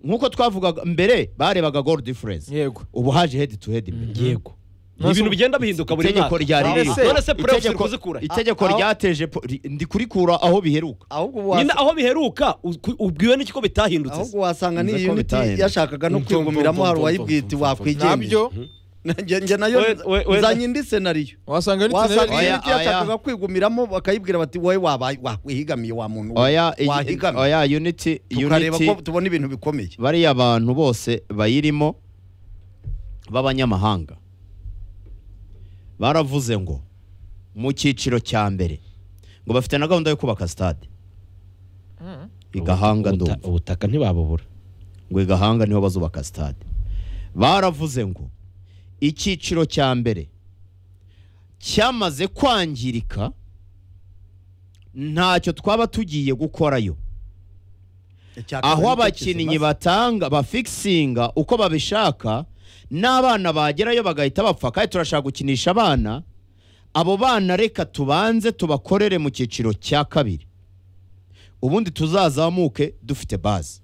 nk'uko twavugaga mbere barebaga gold phrase yego ubu haje head to head imbere yego ni ibintu bigenda bihinduka buri itegeko mwaka ryari ririho. none se playoffs uri Itegeko- kuzikura he? itegeko Aho- ryateje po- ri- ndi kurikura aho biheruka ahubwo nyine wasa- aho biheruka uz- ku- ubwiwe n'iki ko bitahindutse se? ahubwo wasanga Nzi n'iyi ko uniti bitahindutse. yashakaga no kwigomiramo hari uwayibwiye iti wakwigendera nabyo Njye- njye nayo We- we- we- nzanye indi senariyo wasanga wasanga Oya, iyo n'ikintu uniti oya. yashakaga kwigumiramo bakayibwira bati wowe wabaye- wakwihigamiye wa muntu we. oya iyi- wahigamye. oya unity tukareba unity ko tubona ibintu bikomeye bariya bantu bose bayirimo b'abanyamahanga baravuze ngo mu cyiciro cya mbere ngo bafite na gahunda yo kubaka stade igahanga Ubuta- ndumva ubutaka ntibabubura ngo igahanga niho bazubaka stade baravuze ngo icyiciro cya mbere cyamaze kwangirika ntacyo twaba tugiye gukorayo Icya kabiri aho cyo abakinnyi kizimaze. batanga bafikisinga uko babishaka n'abana bagerayo bagahita bapfa kandi turashaka gukinisha abana abo bana reka tubanze tubakorere mu cyiciro cya kabiri ubundi tuzazamuke dufite bazi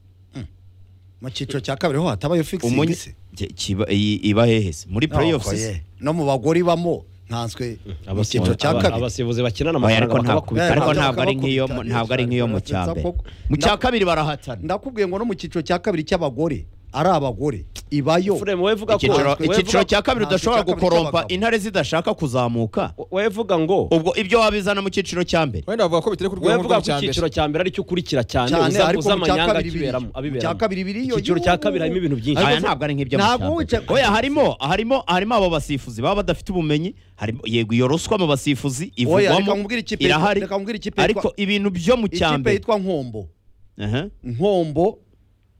mu cyiciro cya kabiri ho hatabayo Umunye- fikisingi se Ge- kiba- i- iba hehe se muri playoffs Noko se? ye. no mu bagore ibamo nkanswe mu cyiciro Abasifuzi- cya aba- kabiri abasifuzi bakinana Oya, amafaranga ariko ntabwo bakabakubita ariko Eh, ntabwo ari nk'iyo bakabakubita, ntabwo ari nk'iyo mu cya birazatsa mbere koko. mu cya Na- kabiri barahatana ndakubwiye ngo no mu cyiciro cya kabiri cy'abagore ari abagore ibayo Frame, wowe vuga ko- Icyiciro- wowe icyiciro vuga- cya kabiri ntabwo udashobora icya kabiri gukorompa cy'abagabo. intare zidashaka kuzamuka wowe vuga ngo ubwo ibyo wabizana mu cyiciro cya mbere wenda bavuga ko bitari ku wowe rwego vuga rwo ko cya mbere icyiciro cya mbere aricyo ukurikira cyane cyane uza- ariko uza mu cya amanyanga kabiri biriyo. akiberamo Mu cya abiberamo kabiri biriyo icyiciro cya kabiri harimo ibintu byinshi aya ntabwo ari nk'ibyo mu ntabwo cyambere. wicaye- oya harimo harimo harimo abo basifuzi baba badafite ubumenyi harimo yego iyo ruswa mu basifuzi Oya, reka ivugwamo nkubwire ikipe irahari yitwa- reka nkubwire ikipe yitwa- ariko ibintu byo mu ikipe cyambere yitwa nkombo Aha. nkombo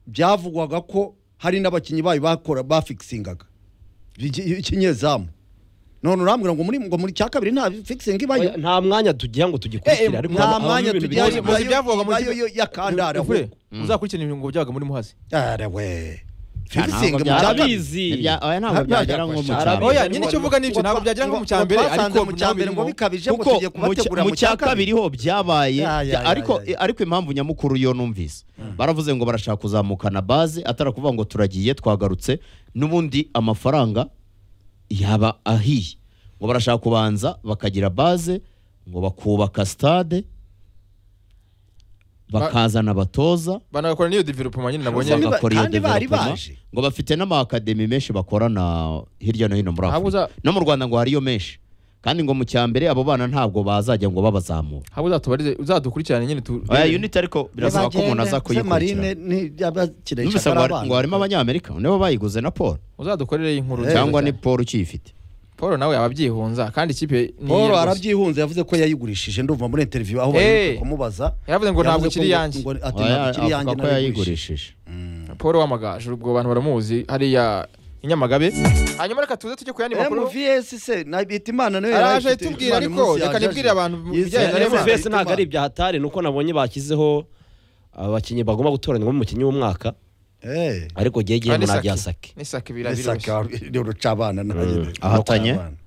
byavugwaga ko hari n'abakinnyi bayo bakora bafikisingaga Bigi- ikinyezamu none urambwira ngo muri ngo muri cya kabiri nta fikisingi ibayo Oya, nta mwanya tugira ngo tugikurikire ariko nta habamo mwanya ibintu tugira bigiye- ngo- muzi byavugwaga muri ibayo yo yakandara Ivure, muzakurikirane ibintu ngo byabaga muri muhazi Ara we. Ah, ntabwo Fikisingi mu byaba- cya kabiri. Arabizi. Ntibya- oya, ntabwo byagera nko mu cyambere Oya, nyine icyo uvuga ni ibyo, ntabwo byagera nko mu cya mbere, ariko twasanze mu cya mbere ngo nabirimo. bikabije ngo kuko tugiye mu cya- kubategura mu cya kabiri ho byabaye Ya, ya, ya, ariko ya, ya. ariko impamvu nyamukuru yo numvise baravuze ngo barashaka kuzamukana baze atari kuvuga ngo turagiye twagarutse n'ubundi amafaranga yaba ahiye ngo barashaka kubanza bakagira baze ngo bakubaka stade bakazana abatoza banakora n'iyo development nyine nabonye Usanga- bakora iyo kandi bari development, baje. ngo bafite n'amakademi menshi bakorana hirya no hino muri Ntabwo afurika uza- no mu rwanda ngo hariyo menshi kandi ngo mu cya mbere abo bana ntabwo bazajya ngo babazamura haba uzatubarize uzadukurikirane nyine tu oya unit ariko birasaba ko umuntu aza kuyikurikira numvise ngo hari- ngo harimo abanyamerika nibo bayiguze na paul uzadukorere inkuru Eh, cyangwa nziza. ni paul ukiyifite paul nawe ababyihunza kandi ikipe ni paul iye rwose. arabyihunze yavuze ko yayigurishije ndumva muri interiviyu aho baheruka kumubaza yaravuze ngo ntabwo Yavuze ko ikiri ngo- yanjye. ngo ati Oya, ntabwo ikiri avuga yanjye ko narayigurishije yayigurishije paul wamagaje ubwo bantu baramuzi hariya i nyamagabe hanyuma reka tuze tujye ku yandi makuru mvs se na bitimana nawe Araje yarayifite, ayitubwira, Bitimana ariko munsi reka yajaje. nibwire abantu mu Yes, bijyanye na yes, Neymar. MVS ntabwo ari Bitimana. ibyahatari ni uko nabonye bashyizeho abakinnyi bagomba gutoranywa umukinnyi w'umwaka Eh, ariko gihe gihe Ah, ni munajya Saki. sake ni saki ni birabirose saka ni urucabana nanjye. Ahatanye? Urucabana.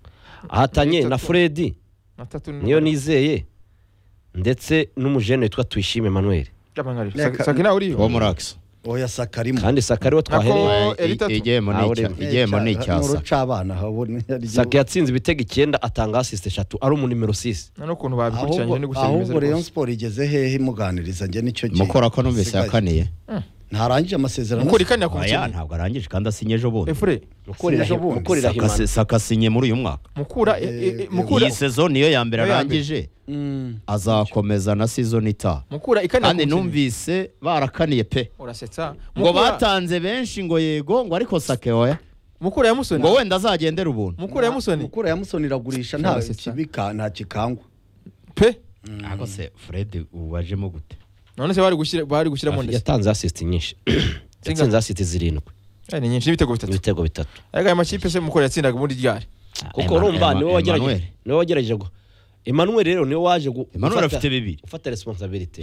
ahatanye Bitatu. na Fredi atatu niyo nizeye ndetse n'umujene witwa Tuyishime Emmanuel Reka- saki nawe uriyo wo muri akisa oya saka arimo kandi Saka ariwe twahereye Nako- Elitatu. igihembo ni Ah, icya- urebe. igihembo ni icya Ni saka urucabana habone Saka yatsinze ibitego icyenda atanga asist eshatu ari umu numero 6 nta n'ukuntu babikurikiranye no ahubwo gushyira ahubwo imeze Rayon rwose Sport igeze hehe imuganiriza njye nicyo gihe mukora ko numvise Sigaye. yakaniye ntarangije amasezerano mukuri kane ku oya mukinnyi ntabwo arangije kandi asinye ejo bundi efure mukorera Sinje bundi. mukorera Saka- himana saka asinye muri uyu mwaka mukura e- e- e- mukura iyi sezo niyo ya mbere Niyo ya mbere. arangije Mm. azakomeza na season itaha mukura ikane kandi numvise barakaniye pe urasetsa ngo Mukura- batanze benshi ngo yego ngo ariko sake oya mukura ya musoni ngo wenda azagendera ubuntu mukura ya musoni mukura ya musoni iragurisha nta Cyangwa se sa- kibika nta kikangwa pe ariko se fred ubajemo gute none se bari gushyira bari gushyiramo ndetse yatanze assist nyinshi yatsinze assist zirindwi Eh, ni nyinshi n'ibitego bitatu ibitego bitatu ariko ayo makipe se mukura yatsindaga muri ryari kuko urumva niwe wagerageje niwe wagerageje gu- Emmanuel rero niwe waje gu- Emmanuel gufata- afite bibiri. gufata responsibility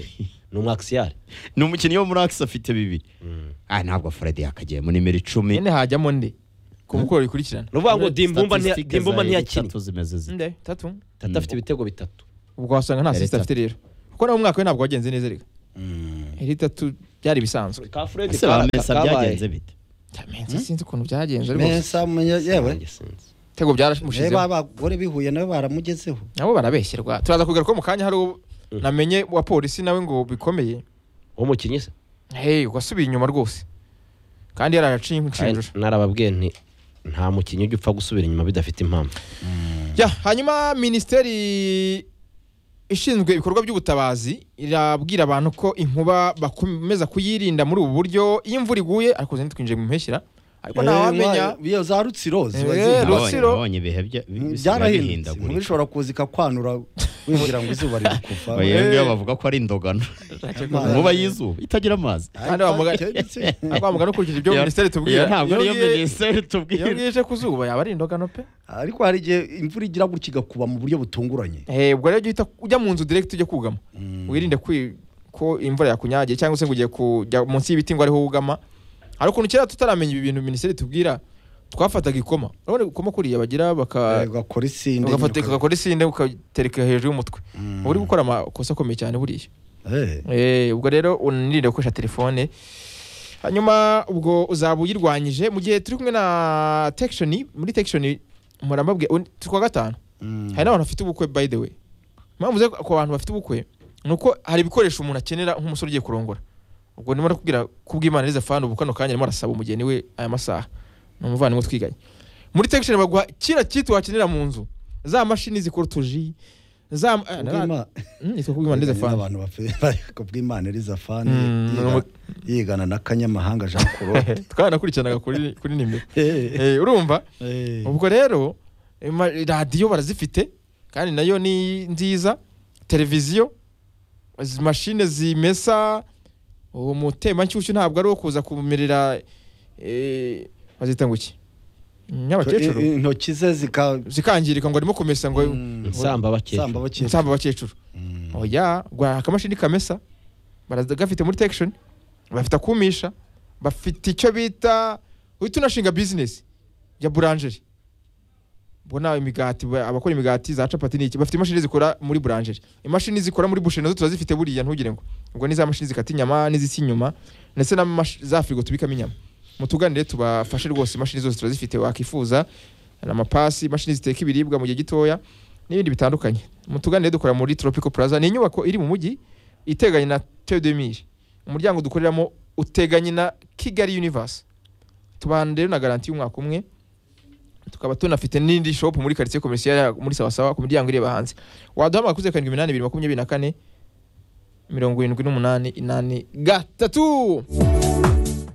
ni umwakisiyare ni umukinnyi wo muri akisi afite bibiri ah ntabwo fred yakagiye mu nimero icumi nyine hajyamo nde ku mukura bikurikirana ni ukuvuga ngo dimbumba ntiya- Statistique dimbumba za ntiyakinnye Gatatu zimeze zite? nde tatu tata afite ibitego bitatu ubwo wasanga nta Yari sisita afite rero kuko nawe umwaka we ntabwo wagenze neza reka iri tatu byari ibisanzwe ka Fred ese ba mesa byagenze bite mensa sinzi ukuntu byagenze rwose mesa menya yewe tego Eh, byaramushizeho ba bagore bihuye nawe baramugezeho nabo barabeshyerwa turaza kugaruka mu kanya hari uwo namenye wa polisi nawe ngo bikomeye umukinnyi se hey wasubiye inyuma rwose kandi yari araciye inshingura narababwiye nti nta mukinnyi ujya upfa gusubira inyuma bidafite impamvu Ya, hanyuma minisiteri ishinzwe ibikorwa by'ubutabazi irabwira abantu ko inkuba bakomeza kuyirinda muri ubu buryo iyo imvura iguye ariko uzi ntitwinjiye mu mpeshyi ra ariko ntawamenya iyo za rutsiro ziba Eh, zihinda. Rutsiro. Nabonye- nabonye ibihe bya- bi- Mm, bisigaye byarahindutse bihindagurika. inkuru ishobora kuza ikakwanura winjira ngo izuba riri kuva Oya, iyo ngiyo bavuga ko ari indogano nkuba y'izuba itagira amazi kandi bamuga ariko bamuga ukurikije ibyo Iyo- minisiteri iyo itubwira ntabwo Iyo ariyo bwiye- minisiteri iyo tubwira bwije ku zuba yaba ari indogano pe ariko hari igihe imvura igira gutya igakuba mu buryo butunguranye Eh, ubwo rero jya uhita ujya mu nzu direct ujya kugama wirinde kwi- ko imvura yakunyagiye cyangwa se ngo ugiye kujya munsi y'ibiti ngo ariho wugama hari ukuntu kera tutaramenya ibi bintu minisiteri tubwira twafataga ikoma urabona igikoma kuriya bagira baka ugakora isinde ugafata nyine. ugakora isinde ukatereka hejuru y'umutwe uba uri gukora amakosa akomeye cyane buriya Eh, Eh, ubwo rero unirinde gukoresha telefone hanyuma ubwo uzaba uyirwanyije mu gihe turi kumwe na tekishoni muri tekishoni murambabwe turi kuwa gatanu mm. hari n'abantu bafite ubukwe by the way impamvu zo ku bantu bafite ubukwe ni uko hari ibikoresho umuntu akenera nk'umusore ugiye kurongora ubwo ndimo kubwira kubw'imana neza fani ubu kano kanya arimo arasaba umugeni we aya masaha ni umuvandimwe twiganye muri tekisheni baguha kiriya kitu wakenera mu nzu za mashini zikora utuji za eh, nara- Kubw'Imana- Mm, nitwa kubw'imana neza fani n'abantu bafe- kubw'Imana Elizafani Mm, yiga- n'umu- yigana na Kanyamahanga Jean Claude twanakurikiranaga kuri kuri nimero Eh, urumva Eh, ubwo rero ima- radiyo barazifite kandi nayo ni nziza televiziyo izi mashine zimesa uwo mutembanshyushyu ntabwo ari uwo kuza kumerera eh, bazita ngo iki eh, nyabakecuru intoki ze zika zikangirika ngo arimo kumesa ngo Mm, nsamba samba abakecuru bakecuru. nsamba abakecuru Mm. oya gwa akamashini kamesa baragafite muri tekishoni bafite akumisha bafite icyo bita uhita unashinga bizinesi ya buranjeri mbona imigati ba- abakora imigati za capati n'iki bafite imashini zikora muri buranjeri imashini zikora muri busheri nazo turazifite buriya ntugire ngo ubwo ni za mashini zikata inyama n'izisa inyuma ndetse na mash- za firigo tubikamo inyama mutuganire tubafashe rwose imashini zose turazifite wakifuza amapasi imashini ziteka ibiribwa mu gihe gitoya n'ibindi bitandukanye mutuganire dukora muri tropical plaza ni inyubako iri mu mujyi iteganye na tedemire umuryango dukoreramo uteganye na kigali universe tubana rero na garanti y'umwaka umwe tukaba tunafite n'indi shop muri quartier commercial ya- muri sawasawa ku miryango ireba hanze waduhamagara kuri zeru karindwi iminani ibiri makumyabiri na kane mirongo irindwi n'umunani inani gatatu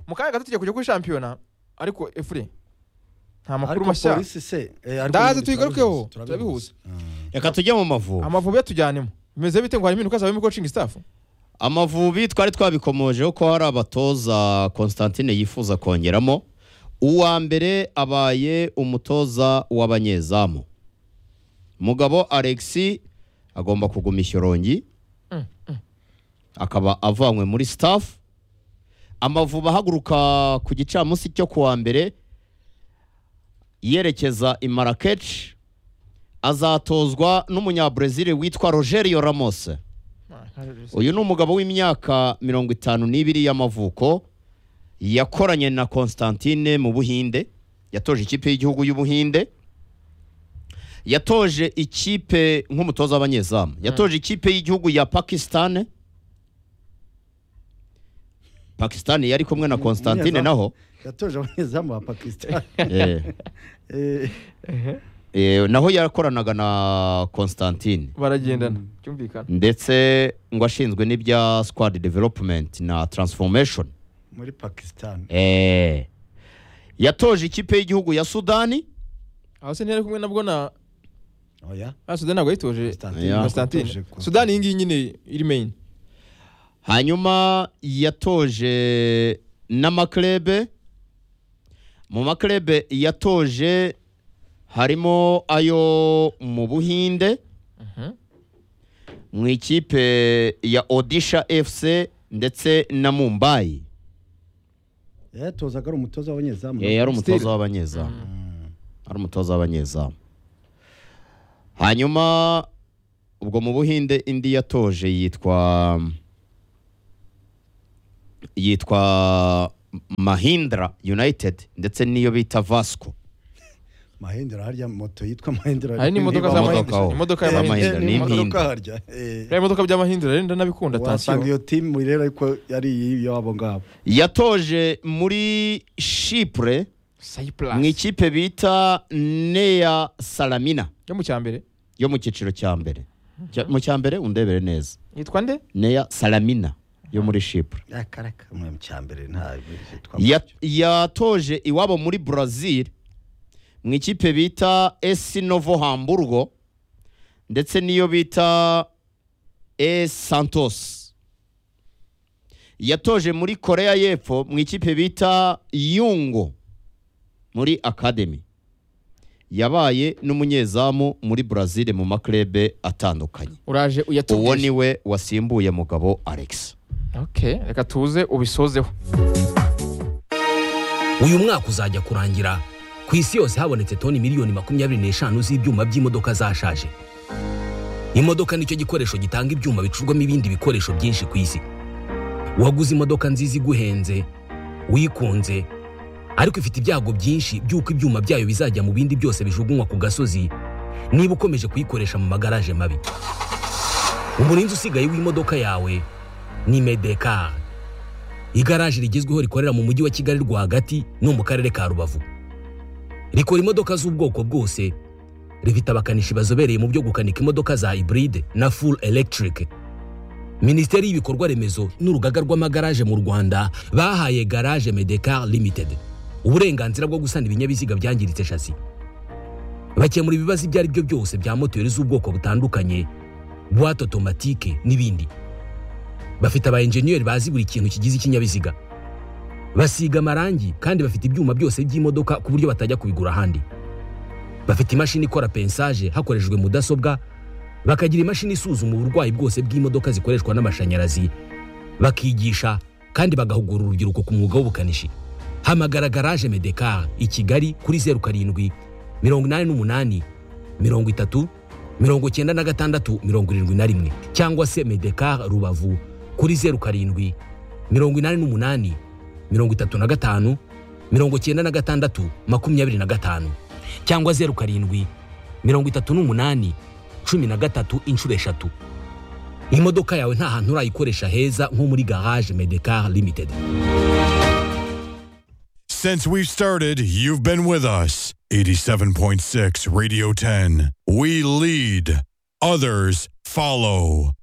mu kanya gato tujya kujya kuri shampiyona ariko efure nta makuru Ariko mashya polisi se, eh, ariko Ndaze n'ibindi tuyigarukeho, turabihuza. turabihuza, Mm. reka tujye mu mavubi amavubi atujyanemo bimeze bite ngo harimo impinduka zavuyemo coaching staff amavubi twari twabikomojeho ko hari abatoza constantine yifuza kongeramo uwa mbere abaye umutoza w'abanyezamu mugabo alexi agomba kuguma ishyorongi Mm, akaba avanywe muri staff amavubi ahaguruka ku gicamunsi cyo kuwa mbere yerekeza i marakesh azatozwa n'umunyabrazil witwa rogerio ramos uyu ni umugabo w'imyaka mirongo itanu n'ibiri y'amavuko yakoranye na constantine mu buhinde yatoje ikipe y'igihugu y'ubuhinde yatoje ikipe nk'umutoza w'abanyezamu yatoje ikipe y'igihugu ya pakisitani pakisitani yari kumwe na constantine naho yatoje abanyezamu ba Pakistan Eh, Eh, eh, naho yakoranaga na constantine baragendana cyumvikana ndetse ngo ashinzwe n'ibya squad development na transformation muri Pakistan Eh. yatoje ikipe y'igihugu ya sudani aho se ntiyari kumwe nabwo na oya ah, sudani ntabwo yayitoje Constantine Ya. constantine yatoje ku- sudani iyi ngiyi nyine iri main hanyuma yatoje n'amaklebe mu maklebe yatoje harimo ayo mu buhinde mu ikipe ya odisha fc ndetse na mumbayi yatozaga ari umutoza w'abanyezamu Eh, yari umutoza Still. w'abanyezamu ari umutoza w'abanyezamu hanyuma ubwo mu buhinde indi yatoje yitwa yitwa mahindra united ndetse n'iyo bita vasco mahindira harya moto yitwa mahindira hari n'imodoka za Imodoka mahindira aho. imodoka Eh, ya eh, mahindira Mahindra, ni n'imodoka Mahindra. harya eh. Biriya imodoka bya mahindira rero ndabikunda wasanga atansiyo iyo timu rero ariko yari iy'abo ngabo yatoje muri shipure mu sayiplasi ikipe bita neya salamina yo mu cyambere yo mu cyiciro cya mbere Cya- mu cya mbere undebere neza yitwa nde neya salamina yo muri shipure akaraka mu cyambere nta Ya- yatoje iwabo muri brazil mu ikipe bita esi novo hamburgo ndetse n'iyo bita e santos yatoje muri korea y'epfo mu ikipe bita yungo muri academy yabaye n'umunyezamu muri brazil mu maklebe atandukanye uraje uwo uyatubwiye niwe wasimbuye mugabo alex okay reka tuze ubisozeho uyu mwaka uzajya kurangira ku isi yose habonetse toni miliyoni makumyabiri n'eshanu z'ibyuma by'imodoka zashaje imodoka nicyo gikoresho gitanga ibyuma bicurwamo ibindi bikoresho byinshi ku isi waguze imodoka nziza iguhenze uyikunze ariko ifite ibyago byinshi by'uko ibyuma byayo bizajya mu bindi byose bijugunywa ku gasozi niba ukomeje kuyikoresha mu magaraje mabi umurinzi usigaye w'imodoka yawe ni medekari igaraje rigezweho rikorera mu mujyi wa kigali rwagati no mu karere ka rubavu rikora imodoka z'ubwoko bwose rifite abakanishi bazobereye mu byo gukanika imodoka za hybride na full electric minisiteri y'ibikorwa remezo n'urugaga rw'amagaraje mu rwanda bahaye garage medecar limited uburenganzira bwo gusana ibinyabiziga byangiritse shasi bakemura ibibazo ibyo ari byo byose bya moteri z'ubwoko butandukanye buwate otomatike n'ibindi bafite aba enjeniyeri bazi buri kintu kigize ikinyabiziga basiga amarangi kandi bafite ibyuma byose by'imodoka ku buryo batajya kubigura ahandi bafite imashini ikora pensaje hakoreshejwe mudasobwa bakagira imashini isuzuma uburwayi bwose bw'imodoka zikoreshwa n'amashanyarazi bakigisha kandi bagahugura urubyiruko ku mwuga w'ubukanishi hamagara garaje medekar i kigali kuri zeru karindwi mirongo inani n'umunani mirongo itatu mirongo cyenda na gatandatu mirongo irindwi na rimwe cyangwa se medekar rubavu kuri zeru karindwi mirongo inani n'umunani mirongo itatu na gatanu mirongo cyenda na gatandatu makumyabiri na gatanu cyangwa zeru karindwi mirongo itatu n'umunani cumi na gatatu inshuro eshatu imodoka yawe nta hantu urayikoresha heza nko muri garage medekar limited Since we've started, you've been with us. 87.6 Radio 10. We lead, others follow.